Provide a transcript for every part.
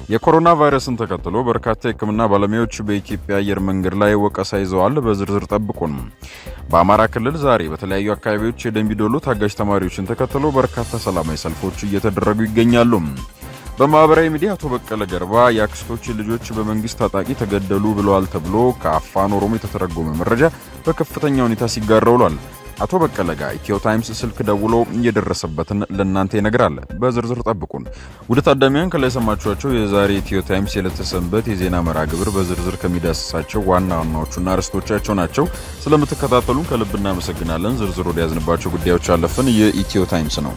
የኮሮና ቫይረስን ተከትሎ በርካታ የሕክምና ባለሙያዎች በኢትዮጵያ አየር መንገድ ላይ ወቀሳ ይዘዋል። በዝርዝር ጠብቁን። በአማራ ክልል ዛሬ በተለያዩ አካባቢዎች የደንቢዶሎ ታጋጅ ተማሪዎችን ተከትሎ በርካታ ሰላማዊ ሰልፎች እየተደረጉ ይገኛሉ። በማህበራዊ ሚዲያ አቶ በቀለ ገርባ የአክስቶች ልጆች በመንግስት ታጣቂ ተገደሉ ብለዋል ተብሎ ከአፋን ኦሮሞ የተተረጎመ መረጃ በከፍተኛ ሁኔታ ሲጋራ ውሏል። አቶ በቀለ ጋር ኢትዮ ታይምስ ስልክ ደውሎ እየደረሰበትን ለእናንተ ይነግራል። በዝርዝር ጠብቁን። ውድ ታዳሚያን ከላይ የሰማችኋቸው የዛሬ ኢትዮ ታይምስ የዕለተ ሰንበት የዜና መርሃ ግብር በዝርዝር ከሚዳስሳቸው ዋና ዋናዎቹና አርዕስቶቻቸው ናቸው። ስለምትከታተሉን ከልብ እናመሰግናለን። ዝርዝር ወደ ያዝንባቸው ጉዳዮች አለፍን። የኢትዮ ታይምስ ነው።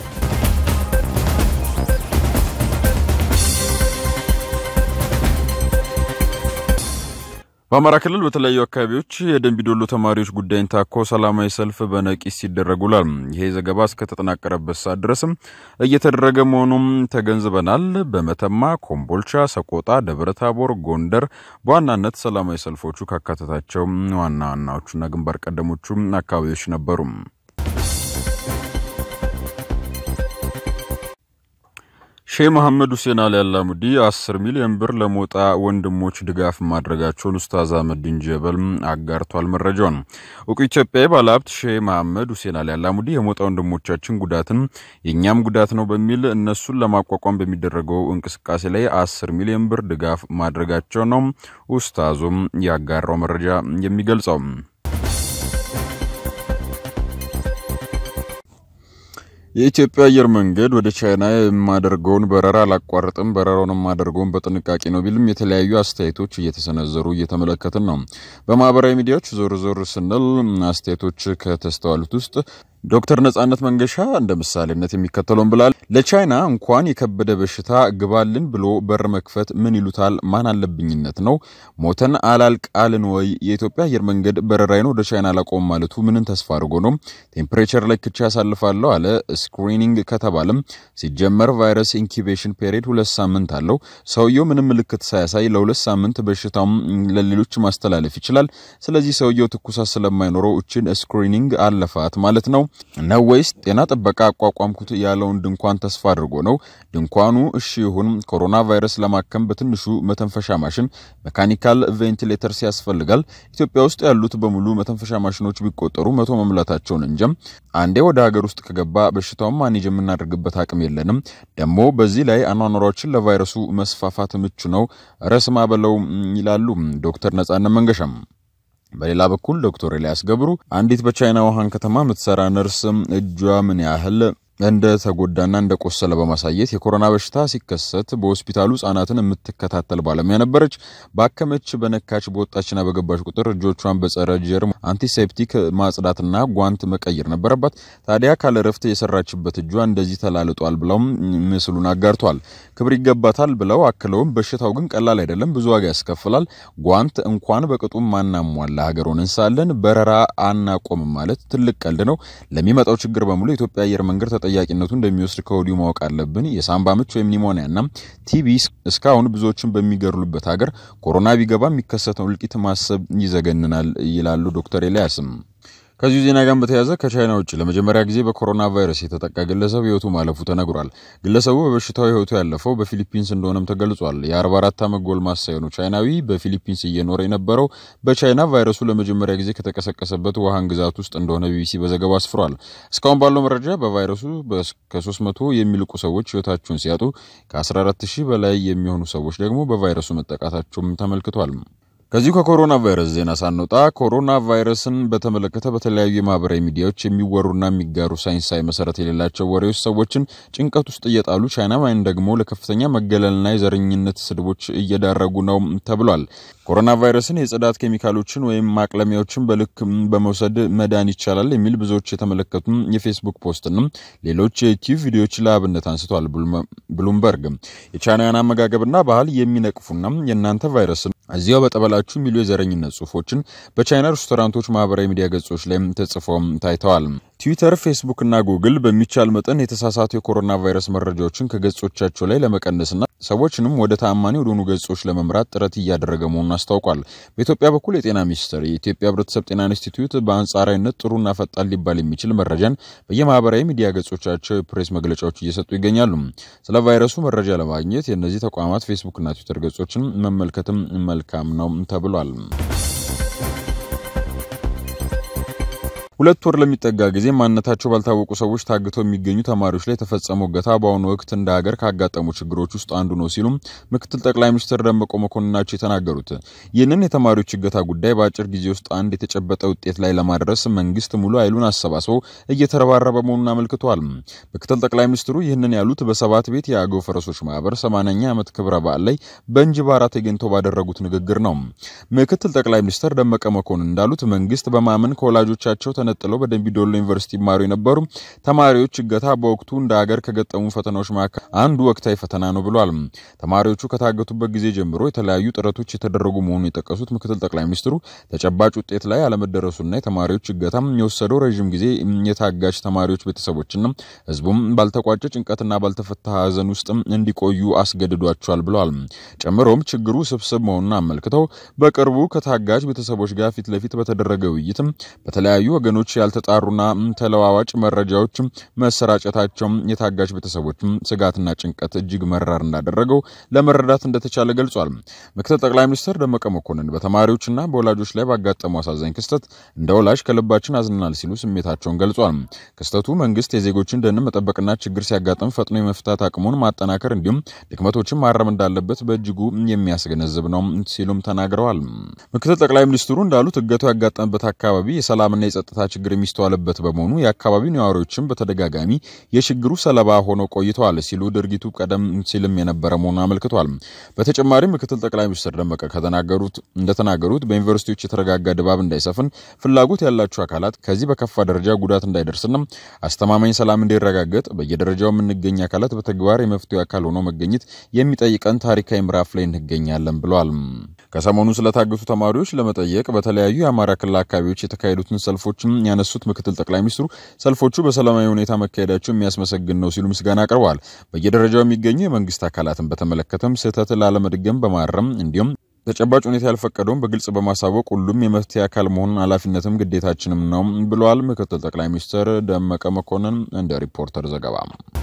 በአማራ ክልል በተለያዩ አካባቢዎች የደንቢዶሎ ተማሪዎች ጉዳይን ታኮ ሰላማዊ ሰልፍ በነቂስ ሲደረግ ውሏል። ይሄ ዘገባ እስከተጠናቀረበት ሰዓት ድረስም እየተደረገ መሆኑም ተገንዝበናል። በመተማ፣ ኮምቦልቻ፣ ሰቆጣ፣ ደብረታቦር፣ ጎንደር በዋናነት ሰላማዊ ሰልፎቹ ካካተታቸው ዋና ዋናዎቹና ግንባር ቀደሞቹ አካባቢዎች ነበሩ። ሼህ መሐመድ ሁሴን አሊ አላሙዲ 10 ሚሊዮን ብር ለሞጣ ወንድሞች ድጋፍ ማድረጋቸውን ኡስታዝ አህመዲን ጀበል አጋርቷል። መረጃውን እውቁ ኢትዮጵያዊ ባለሀብት ሼህ መሐመድ ሁሴን አሊ አላሙዲ የሞጣ ወንድሞቻችን ጉዳትን የእኛም ጉዳት ነው በሚል እነሱን ለማቋቋም በሚደረገው እንቅስቃሴ ላይ 10 ሚሊዮን ብር ድጋፍ ማድረጋቸው ነው ኡስታዙም ያጋራው መረጃ የሚገልጸው። የኢትዮጵያ አየር መንገድ ወደ ቻይና የማደርገውን በረራ አላቋርጥም፣ በረራውን የማደርገውን በጥንቃቄ ነው ቢልም የተለያዩ አስተያየቶች እየተሰነዘሩ እየተመለከትን ነው። በማህበራዊ ሚዲያዎች ዞር ዞር ስንል አስተያየቶች ከተስተዋሉት ውስጥ ዶክተር ነጻነት መንገሻ እንደ ምሳሌነት የሚከተለውን ብላል። ለቻይና እንኳን የከበደ በሽታ ግባልን ብሎ በር መክፈት ምን ይሉታል? ማን አለብኝነት ነው? ሞተን አላልቃልን ወይ? የኢትዮጵያ አየር መንገድ በረራይን ወደ ቻይና አላቆም ማለቱ ምንን ተስፋ አድርጎ ነው? ቴምፕሬቸር ላይ ክቻ ያሳልፋለሁ አለ። ስክሪኒንግ ከተባለም ሲጀመር ቫይረስ ኢንኩቤሽን ፔሪድ ሁለት ሳምንት አለው። ሰውየው ምንም ምልክት ሳያሳይ ለሁለት ሳምንት በሽታውም ለሌሎች ማስተላለፍ ይችላል። ስለዚህ ሰውየው ትኩሳት ስለማይኖረው እችን ስክሪኒንግ አለፋት ማለት ነው ነው ወይስ ጤና ጥበቃ አቋቋምኩት ያለውን ድንኳን ተስፋ አድርጎ ነው? ድንኳኑ እሺ ይሁን፣ ኮሮና ቫይረስ ለማከም በትንሹ መተንፈሻ ማሽን ሜካኒካል ቬንቲሌተርስ ያስፈልጋል። ኢትዮጵያ ውስጥ ያሉት በሙሉ መተንፈሻ ማሽኖች ቢቆጠሩ መቶ መሙላታቸውን እንጀም። አንዴ ወደ ሀገር ውስጥ ከገባ በሽታውን ማኔጅ የምናደርግበት አቅም የለንም። ደግሞ በዚህ ላይ አኗኗሯችን ለቫይረሱ መስፋፋት ምቹ ነው። ረስማ በለው ይላሉ ዶክተር ነጻነት መንገሻም። በሌላ በኩል ዶክተር ኤልያስ ገብሩ አንዲት በቻይና ውሃን ከተማ የምትሰራ ነርስ እጇ ምን ያህል እንደ ተጎዳና እንደ ቆሰለ በማሳየት የኮሮና በሽታ ሲከሰት በሆስፒታሉ ሕጻናትን የምትከታተል ባለሙያ ነበረች። ባከመች፣ በነካች፣ በወጣችና በገባች ቁጥር እጆቿን በጸረ ጀርም አንቲሴፕቲክ ማጽዳትና ጓንት መቀየር ነበረባት። ታዲያ ካለ ረፍት የሰራችበት እጇ እንደዚህ ተላልጧል ብለውም ምስሉን አጋርቷል። ክብር ይገባታል ብለው አክለውም በሽታው ግን ቀላል አይደለም፣ ብዙ ዋጋ ያስከፍላል። ጓንት እንኳን በቅጡም ማናሟላ ሀገሩን እንሳለን በረራ አናቆምም ማለት ትልቅ ቀልድ ነው። ለሚመጣው ችግር በሙሉ የኢትዮጵያ አየር መንገድ ተጠያቂነቱ እንደሚወስድ ከወዲሁ ማወቅ አለብን። የሳምባ ምች ወይም ኒሞኒያና ቲቢ እስካሁን ብዙዎችን በሚገድሉበት ሀገር ኮሮና ቢገባ የሚከሰተው እልቂት ማሰብ ይዘገንናል ይላሉ ዶክተር ኤልያስም። ከዚሁ ዜና ጋር በተያያዘ ከቻይና ውጭ ለመጀመሪያ ጊዜ በኮሮና ቫይረስ የተጠቃ ግለሰብ ሕይወቱ ማለፉ ተነግሯል። ግለሰቡ በበሽታው ሕይወቱ ያለፈው በፊሊፒንስ እንደሆነም ተገልጿል። የ44 ዓመት ጎልማሳ የሆነው ቻይናዊ በፊሊፒንስ እየኖረ የነበረው በቻይና ቫይረሱ ለመጀመሪያ ጊዜ ከተቀሰቀሰበት ውሃን ግዛት ውስጥ እንደሆነ ቢቢሲ በዘገባ አስፍሯል። እስካሁን ባለው መረጃ በቫይረሱ ከ300 የሚልቁ ሰዎች ሕይወታቸውን ሲያጡ ከ14 ሺህ በላይ የሚሆኑ ሰዎች ደግሞ በቫይረሱ መጠቃታቸውም ተመልክቷል። ከዚሁ ከኮሮና ቫይረስ ዜና ሳንወጣ ኮሮና ቫይረስን በተመለከተ በተለያዩ የማህበራዊ ሚዲያዎች የሚወሩና የሚጋሩ ሳይንሳዊ መሰረት የሌላቸው ወሬዎች ሰዎችን ጭንቀት ውስጥ እየጣሉ ቻይናውያን ደግሞ ለከፍተኛ መገለልና የዘረኝነት ስድቦች እየዳረጉ ነው ተብሏል። ኮሮና ቫይረስን የጽዳት ኬሚካሎችን ወይም ማቅለሚያዎችን በልክ በመውሰድ መዳን ይቻላል የሚል ብዙዎች የተመለከቱ የፌስቡክ ፖስትና ሌሎች የዩቲዩብ ቪዲዮዎች ለአብነት አንስቷል። ብሉምበርግ የቻይናውያን አመጋገብና ባህል የሚነቅፉና የእናንተ ቫይረስን እዚያው በጠበላችሁ የሚሉ የዘረኝነት ጽሁፎችን በቻይና ሬስቶራንቶች ማህበራዊ ሚዲያ ገጾች ላይ ተጽፈው ታይተዋል። ትዊተር፣ ፌስቡክ እና ጉግል በሚቻል መጠን የተሳሳቱ የኮሮና ቫይረስ መረጃዎችን ከገጾቻቸው ላይ ለመቀነስና ሰዎችንም ወደ ተአማኒ ወደሆኑ ገጾች ለመምራት ጥረት እያደረገ መሆኑን አስታውቋል። በኢትዮጵያ በኩል የጤና ሚኒስቴር የኢትዮጵያ ሕብረተሰብ ጤና ኢንስቲትዩት በአንጻራዊነት ጥሩና ፈጣን ሊባል የሚችል መረጃን በየማህበራዊ ሚዲያ ገጾቻቸው የፕሬስ መግለጫዎች እየሰጡ ይገኛሉ። ስለ ቫይረሱ መረጃ ለማግኘት የእነዚህ ተቋማት ፌስቡክና ትዊተር ገጾችን መመልከትም መልካም ነው ተብሏል። ሁለት ወር ለሚጠጋ ጊዜ ማንነታቸው ባልታወቁ ሰዎች ታግተው የሚገኙ ተማሪዎች ላይ የተፈጸመው እገታ በአሁኑ ወቅት እንደ ሀገር ካጋጠሙ ችግሮች ውስጥ አንዱ ነው ሲሉም ምክትል ጠቅላይ ሚኒስትር ደመቀ መኮንን ናቸው የተናገሩት። ይህንን የተማሪዎች እገታ ጉዳይ በአጭር ጊዜ ውስጥ አንድ የተጨበጠ ውጤት ላይ ለማድረስ መንግስት ሙሉ ኃይሉን አሰባስበው እየተረባረበ መሆኑን አመልክተዋል። ምክትል ጠቅላይ ሚኒስትሩ ይህንን ያሉት በሰባት ቤት የአገው ፈረሶች ማህበር 80ኛ ዓመት ክብረ በዓል ላይ በእንጅባራ ተገኝተው ባደረጉት ንግግር ነው። ምክትል ጠቅላይ ሚኒስትር ደመቀ መኮንን እንዳሉት መንግስት በማመን ከወላጆቻቸው ተነጥለው በደንቢ ዶሎ ዩኒቨርሲቲ ይማሩ የነበሩ ተማሪዎች እገታ በወቅቱ እንደ ሀገር ከገጠሙ ፈተናዎች መካከል አንዱ ወቅታዊ ፈተና ነው ብሏል። ተማሪዎቹ ከታገቱበት ጊዜ ጀምሮ የተለያዩ ጥረቶች የተደረጉ መሆኑን የጠቀሱት ምክትል ጠቅላይ ሚኒስትሩ ተጨባጭ ውጤት ላይ አለመደረሱና የተማሪዎች እገታ የወሰደው ረዥም ጊዜ የታጋች ተማሪዎች ቤተሰቦችና ህዝቡም ባልተቋጨ ጭንቀትና ባልተፈታ ሀዘን ውስጥ እንዲቆዩ አስገድዷቸዋል ብለዋል። ጨምሮም ችግሩ ስብስብ መሆኑን አመልክተው በቅርቡ ከታጋች ቤተሰቦች ጋር ፊት ለፊት በተደረገ ውይይትም በተለያዩ ወገኖች ያልተጣሩና ተለዋዋጭ መረጃዎች መሰራጨታቸው የታጋች ቤተሰቦች ስጋትና ጭንቀት እጅግ መራር እንዳደረገው ለመረዳት እንደተቻለ ገልጿል። ምክትል ጠቅላይ ሚኒስትር ደመቀ መኮንን በተማሪዎችና በወላጆች ላይ ባጋጠሙ አሳዛኝ ክስተት እንደ ወላጅ ከልባችን አዝናል ሲሉ ስሜታቸውን ገልጿል። ክስተቱ መንግስት የዜጎችን ደህንነት መጠበቅና ችግር ሲያጋጥም ፈጥኖ የመፍታት አቅሙን ማጠናከር እንዲሁም ድክመቶችን ማረም እንዳለበት በእጅጉ የሚያስገነዝብ ነው ሲሉም ተናግረዋል። ምክትል ጠቅላይ ሚኒስትሩ እንዳሉት እገታው ያጋጠመበት አካባቢ የሰላምና የጸጥታ ችግር የሚስተዋልበት በመሆኑ የአካባቢው ነዋሪዎችም በተደጋጋሚ የችግሩ ሰለባ ሆነው ቆይተዋል ሲሉ ድርጊቱ ቀደም ሲልም የነበረ መሆኑን አመልክቷል። በተጨማሪም ምክትል ጠቅላይ ሚኒስትር ደመቀ ከተናገሩት እንደተናገሩት በዩኒቨርሲቲዎች የተረጋጋ ድባብ እንዳይሰፍን ፍላጎት ያላቸው አካላት ከዚህ በከፋ ደረጃ ጉዳት እንዳይደርስና አስተማማኝ ሰላም እንዲረጋገጥ በየደረጃው የምንገኝ አካላት በተግባር የመፍትሄ አካል ሆኖ መገኘት የሚጠይቀን ታሪካዊ ምዕራፍ ላይ እንገኛለን ብለዋል። ከሰሞኑ ስለታገቱ ተማሪዎች ለመጠየቅ በተለያዩ የአማራ ክልል አካባቢዎች የተካሄዱትን ሰልፎችም ያነሱት ምክትል ጠቅላይ ሚኒስትሩ ሰልፎቹ በሰላማዊ ሁኔታ መካሄዳቸው የሚያስመሰግን ነው ሲሉ ምስጋና አቅርበዋል። በየደረጃው የሚገኙ የመንግስት አካላትን በተመለከተም ስህተት ላለመድገም በማረም እንዲሁም ተጨባጭ ሁኔታ ያልፈቀደውን በግልጽ በማሳወቅ ሁሉም የመፍትሄ አካል መሆኑን ኃላፊነትም ግዴታችንም ነው ብለዋል ምክትል ጠቅላይ ሚኒስትር ደመቀ መኮንን እንደ ሪፖርተር ዘገባ።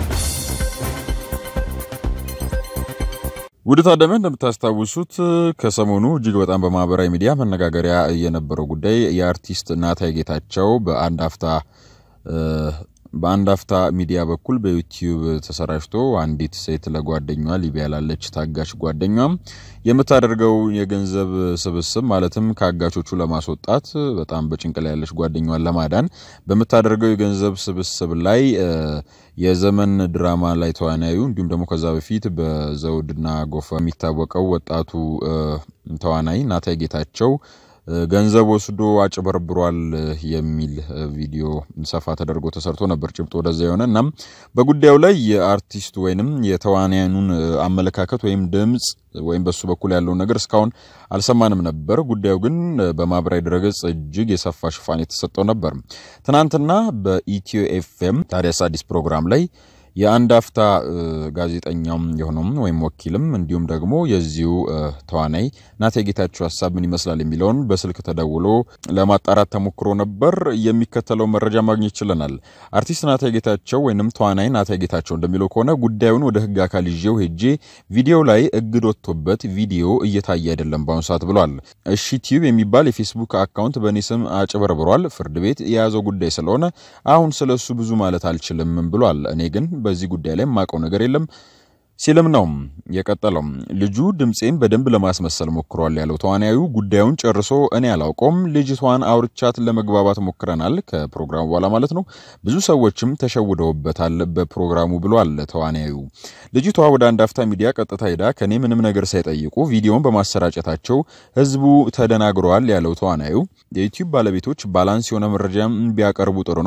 ውድ ታዳሚያን እንደምታስታውሱት ከሰሞኑ እጅግ በጣም በማህበራዊ ሚዲያ መነጋገሪያ የነበረው ጉዳይ የአርቲስት ናታይ ጌታቸው በአንድ አፍታ በአንድ አፍታ ሚዲያ በኩል በዩቲዩብ ተሰራጭቶ አንዲት ሴት ለጓደኛዋ ሊቢያ ላለች ታጋች ጓደኛዋ የምታደርገው የገንዘብ ስብስብ ማለትም ከአጋቾቹ ለማስወጣት በጣም በጭንቅ ላይ ያለች ጓደኛዋን ለማዳን በምታደርገው የገንዘብ ስብስብ ላይ የዘመን ድራማ ላይ ተዋናዩ እንዲሁም ደግሞ ከዛ በፊት በዘውድና ጎፋ የሚታወቀው ወጣቱ ተዋናይ ናታይ ጌታቸው ገንዘብ ወስዶ አጭበርብሯል የሚል ቪዲዮ ሰፋ ተደርጎ ተሰርቶ ነበር። ጭብጦ ወደዛ የሆነ እናም በጉዳዩ ላይ የአርቲስቱ ወይንም የተዋናያኑን አመለካከት ወይም ድምፅ ወይም በሱ በኩል ያለውን ነገር እስካሁን አልሰማንም ነበር። ጉዳዩ ግን በማህበራዊ ድረገጽ እጅግ የሰፋ ሽፋን የተሰጠው ነበር። ትናንትና በኢትዮ ኤፍኤም ታዲያስ አዲስ ፕሮግራም ላይ የአንድ አፍታ ጋዜጠኛም የሆነውም ወይም ወኪልም እንዲሁም ደግሞ የዚሁ ተዋናይ ናታይ ጌታቸው ሀሳብ ምን ይመስላል የሚለውን በስልክ ተደውሎ ለማጣራት ተሞክሮ ነበር። የሚከተለው መረጃ ማግኘት ችለናል። አርቲስት ናታይ ጌታቸው ወይንም ተዋናይ ናታይ ጌታቸው እንደሚለው ከሆነ ጉዳዩን ወደ ሕግ አካል ይዤው ሄጄ ቪዲዮ ላይ እግድ ወጥቶበት ቪዲዮ እየታየ አይደለም በአሁኑ ሰዓት ብሏል። እሺ ቲዩብ የሚባል የፌስቡክ አካውንት በእኔ ስም አጭበርብሯል። ፍርድ ቤት የያዘው ጉዳይ ስለሆነ አሁን ስለሱ ብዙ ማለት አልችልም ብሏል። እኔ ግን በዚህ ጉዳይ ላይ የማውቀው ነገር የለም ሲልም ነው የቀጠለው። ልጁ ድምፄን በደንብ ለማስመሰል ሞክሯል ያለው ተዋናዩ ጉዳዩን ጨርሶ እኔ አላውቀውም፣ ልጅቷን አውርቻት ለመግባባት ሞክረናል፣ ከፕሮግራሙ በኋላ ማለት ነው። ብዙ ሰዎችም ተሸውደውበታል በፕሮግራሙ ብሏል ተዋናዩ። ልጅቷ ወደ አንድ አፍታ ሚዲያ ቀጥታ ሄዳ ከኔ ምንም ነገር ሳይጠይቁ ቪዲዮን በማሰራጨታቸው ህዝቡ ተደናግረዋል ያለው ተዋናዩ የዩቲዩብ ባለቤቶች ባላንስ የሆነ መረጃ ቢያቀርቡ ጥሩ ነው።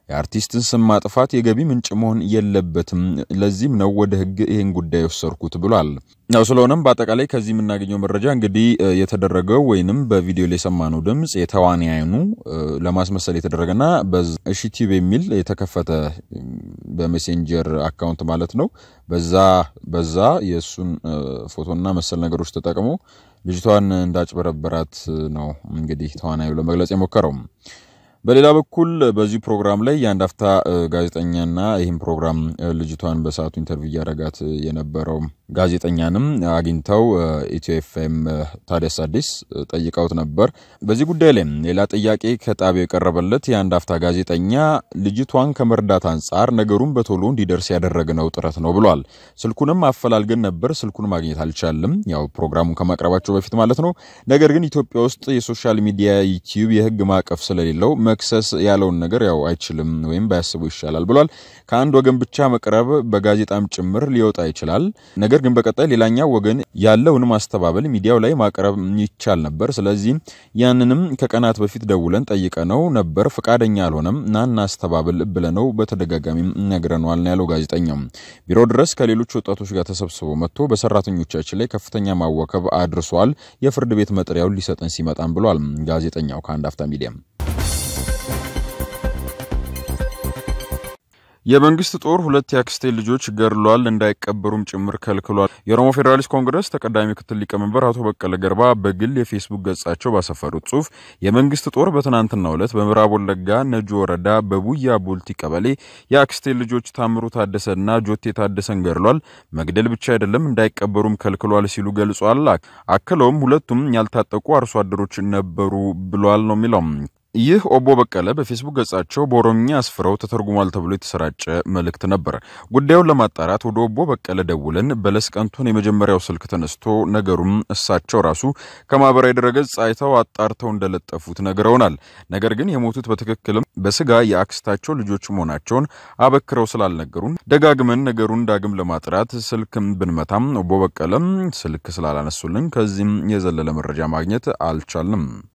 የአርቲስትን ስም ማጥፋት የገቢ ምንጭ መሆን የለበትም። ለዚህም ነው ወደ ሕግ ይህን ጉዳይ የወሰድኩት ብሏል። ያው ስለሆነም በአጠቃላይ ከዚህ የምናገኘው መረጃ እንግዲህ የተደረገው ወይንም በቪዲዮ ላይ የሰማነው ድምፅ የተዋንያኑ ለማስመሰል የተደረገና በሺቲቭ የሚል የተከፈተ በሜሴንጀር አካውንት ማለት ነው። በዛ በዛ የእሱን ፎቶና መሰል ነገሮች ተጠቅሞ ልጅቷን እንዳጭበረበራት ነው እንግዲህ ተዋናዩ ለመግለጽ የሞከረው። በሌላ በኩል በዚህ ፕሮግራም ላይ የአንድ አፍታ ጋዜጠኛና ይህም ፕሮግራም ልጅቷን በሰዓቱ ኢንተርቪው እያደረጋት የነበረው ጋዜጠኛንም አግኝተው ኢትዮ ኤፍኤም ታዲያስ አዲስ ጠይቀውት ነበር። በዚህ ጉዳይ ላይ ሌላ ጥያቄ ከጣቢያው የቀረበለት የአንድ አፍታ ጋዜጠኛ ልጅቷን ከመርዳት አንጻር ነገሩን በቶሎ እንዲደርስ ያደረግነው ጥረት ነው ብሏል። ስልኩንም አፈላልገን ነበር፣ ስልኩን ማግኘት አልቻልም። ያው ፕሮግራሙን ከማቅረባቸው በፊት ማለት ነው። ነገር ግን ኢትዮጵያ ውስጥ የሶሻል ሚዲያ ዩቲዩብ የህግ ማዕቀፍ ስለሌለው መክሰስ ያለውን ነገር ያው አይችልም ወይም ባያስቡ ይሻላል ብሏል። ከአንድ ወገን ብቻ መቅረብ በጋዜጣም ጭምር ሊወጣ ይችላል። ነገር ግን በቀጣይ ሌላኛው ወገን ያለውን ማስተባበል ሚዲያው ላይ ማቅረብ ይቻል ነበር። ስለዚህ ያንንም ከቀናት በፊት ደውለን ጠይቀነው ነበር፣ ፈቃደኛ አልሆነም። ናና አስተባብል ብለነው በተደጋጋሚ ነግረነዋል ነው ያለው ጋዜጠኛው። ቢሮ ድረስ ከሌሎች ወጣቶች ጋር ተሰብስቦ መጥቶ በሰራተኞቻችን ላይ ከፍተኛ ማወከብ አድርሷል። የፍርድ ቤት መጥሪያውን ሊሰጠን ሲመጣም ብሏል ጋዜጠኛው ከአንድ አፍታ ሚዲያ የመንግስት ጦር ሁለት የአክስቴ ልጆች ገድሏል፣ እንዳይቀበሩም ጭምር ከልክሏል። የኦሮሞ ፌዴራሊስት ኮንግረስ ተቀዳሚ ምክትል ሊቀመንበር አቶ በቀለ ገርባ በግል የፌስቡክ ገጻቸው ባሰፈሩት ጽሁፍ የመንግስት ጦር በትናንትናው ዕለት በምዕራብ ወለጋ ነጆ ወረዳ በቡያ ቡልቲ ቀበሌ የአክስቴ ልጆች ታምሩ ታደሰና ጆቴ ታደሰን ገድሏል፣ መግደል ብቻ አይደለም እንዳይቀበሩም ከልክሏል ሲሉ ገልጿል። አክለውም ሁለቱም ያልታጠቁ አርሶ አደሮች ነበሩ ብሏል ነው የሚለው ይህ ኦቦ በቀለ በፌስቡክ ገጻቸው በኦሮምኛ አስፍረው ተተርጉሟል ተብሎ የተሰራጨ መልእክት ነበር። ጉዳዩን ለማጣራት ወደ ኦቦ በቀለ ደውለን በለስ ቀንቶን የመጀመሪያው ስልክ ተነስቶ ነገሩም እሳቸው ራሱ ከማህበራዊ ድረገጽ አይተው አጣርተው እንደለጠፉት ነግረውናል። ነገር ግን የሞቱት በትክክልም በስጋ የአክስታቸው ልጆች መሆናቸውን አበክረው ስላልነገሩን ደጋግመን ነገሩን ዳግም ለማጥራት ስልክም ብንመታም ኦቦ በቀለም ስልክ ስላላነሱልን ከዚህም የዘለለ መረጃ ማግኘት አልቻልንም።